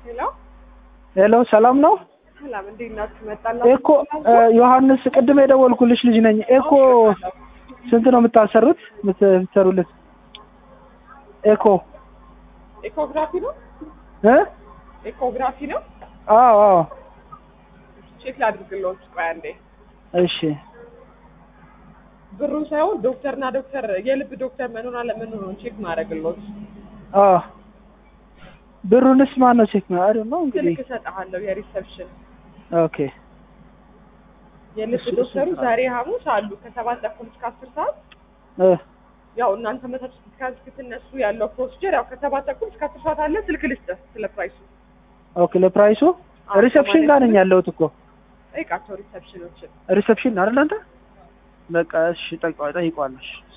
ሄሎ ሄሎ ሰላም ነው? ሰላም፣ እንዴት ናችሁ? መጣላችሁ? ኤኮ ዮሐንስ ቅድም የደወልኩልሽ ልጅ ነኝ። ኤኮ ስንት ነው የምታሰሩት የምትሰሩለት? ኤኮ ኤኮግራፊ ነው እ ኤኮግራፊ ነው። አዎ አዎ ቼክ ላድርግልዎት። ቆይ አንዴ። እሺ ብሩ ሳይሆን ዶክተርና ዶክተር የልብ ዶክተር መኖር አለመኖሩን ቼክ ማድረግልዎት። አዎ ብሩንስ ማን ነው ቼክ ነው አይደል ነው እንግዲህ ስልክ እሰጥሃለሁ። የሪሰፕሽን ኦኬ የልብ እሱ- ዶክተሩ እሱ- ዛሬ ሐሙስ አሉ ከሰባት ተኩል እስከ አስር ሰዓት እ ያው እናንተ መታችሁ እስክትነሱ ያለው ፕሮሲጀር ያው ከሰባት ተኩል እስከ አስር ሰዓት አለ። ስልክ ልስጥህ ስለ ፕራይሱ ኦኬ ለፕራይሱ አዎ፣ ሪሰፕሽን ጋር ነኝ ያለሁት እኮ ጠይቃቸው ሪሰፕሽኖችን። ሪሰፕሽን አይደል አንተ በቃ እሺ ጠይቀዋለሽ